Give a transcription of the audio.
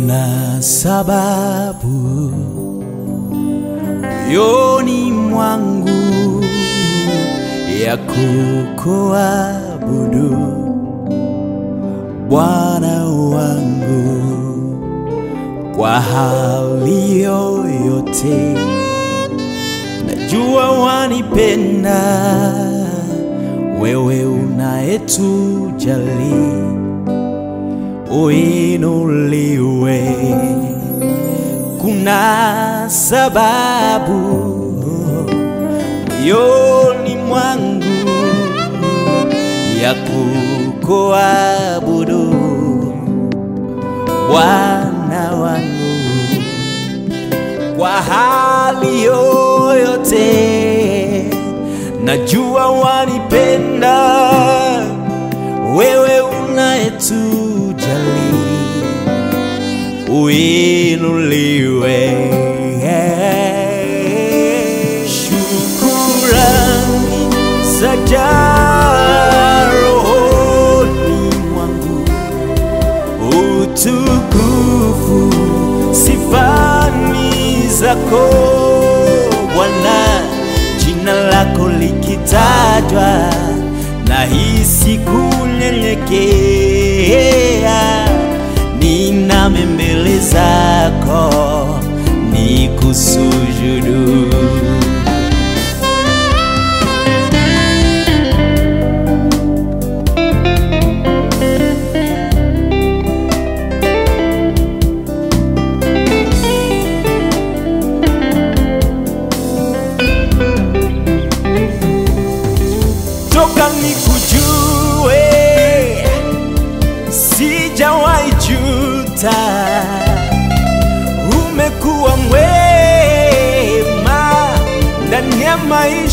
Kuna sababu moyoni mwangu ya kukuabudu Bwana wangu kwa hali yoyote. Najua wanipenda wewe unayetujali, uinuliwe. Kuna sababu moyoni mwangu ya kukuabudu Bwana wangu kwa hali yoyote. Najua wanipenda wewe unayetujali, uinuliwe. Shukurani zajaa rohoni mwangu, utukufu sifani zako Bwana, jina lako likitajwa na hisi kunyenyekea, niname mbele zako nikusujudu. toka nikujue, sijawahi juta. Umekuwa mwema ndani ya maisha